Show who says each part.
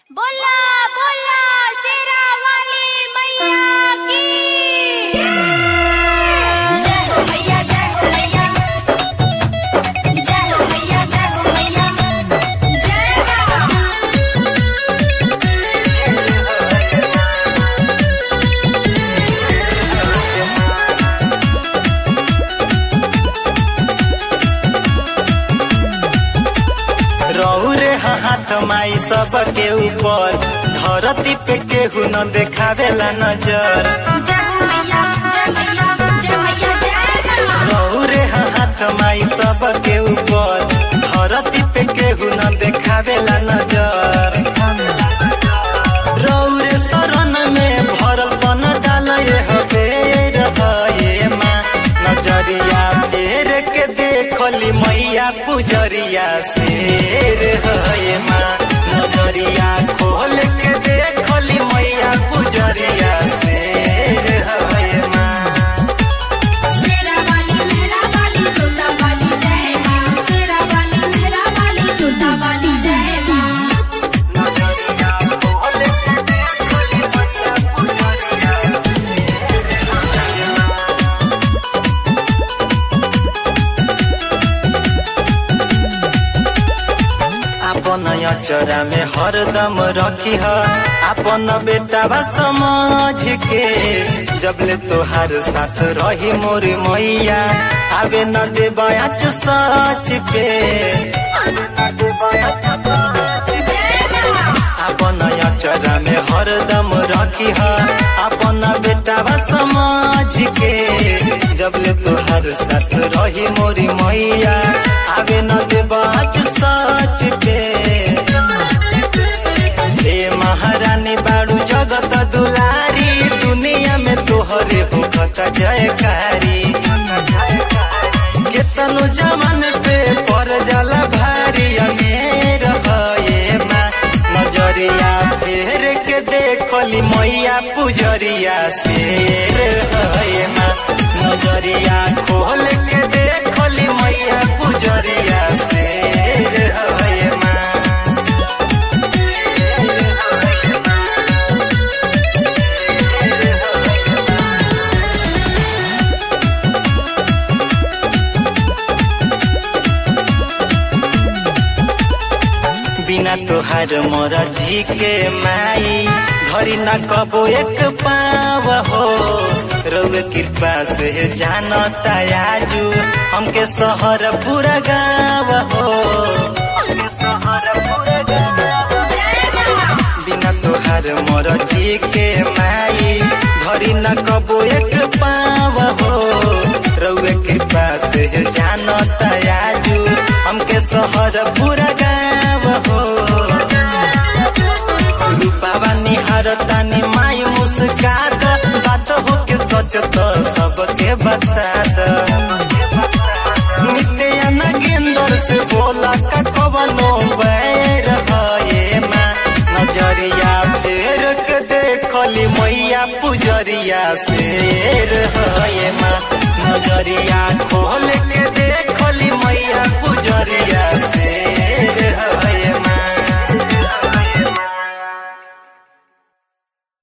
Speaker 1: बोला बोला शेरा वाली मैया की जय हो मैया जय हो मैया जय हो मैया जय हो मैया जय मां
Speaker 2: रौरे हाथ माई सबके ऊपर धरती पे केहू न देखावेला नजर
Speaker 1: जय हो मैया जय मैया जय मैया जय मां
Speaker 2: रौरे हाथ माई सबके ऊपर धरती पे केहू न देखावेला नजर रौरे शरण में भरल बन डाल हबेर ये माँ नजरिया फेर के देखली मैया पुजरिया शेर है माँ नजरिया खोल के देखली मैया पुजरिया शेर है माँ
Speaker 1: शेरा वाली मेरा वाली जोता वाली जय मां शेरा वाली मेरा वाली जोता वाली जय मां
Speaker 2: नजरिया खोल के देखली मैया पुजरिया अपन अचरा में हरदम रखी ह अपन बेटा समझ के जबले तोहार साथ रही मोर मैया आवे न दे बयाच सच पे
Speaker 1: जय मां
Speaker 2: अपन अचरा में हरदम रखी ह अपन बेटा समझ के जबले तोहार साथ रही मोरी मैया आवे न दे बयाच सच पे हे महारानी बाड़ू जगत दुलारी दुनिया में तोहरे भूखत जयकारी केतनो जमान पे पर जाला भारी अमेर ये माँ नजरिया फेर के देखली मैया पुजरिया शेर है माँ नजरिया खोल के देखली मैया पुजरिया शेर है माँ बिना तोहार मोर जी के माई घरी न कबो एक पाव हो रउए कृपा से जानता आजू हमके शहर पूरा गाँव हो हमके शहर पूरा गाँव
Speaker 1: जय मां
Speaker 2: बिना तोहार मोर जी के माई घरी न कबो एक पाव हो रउए कृपा से जानता आजू हमके शहर पूरा गाँव हो रूपावा निहार तानी माई मुस्कात बात हो के सच तो सबके बता द नित्य नगेंद्र से बोला का कवनो बैर है माँ नजरिया फेर के देखली मैया पुजरिया शेर है माँ नजरिया खोल के देखली मैया पुजरिया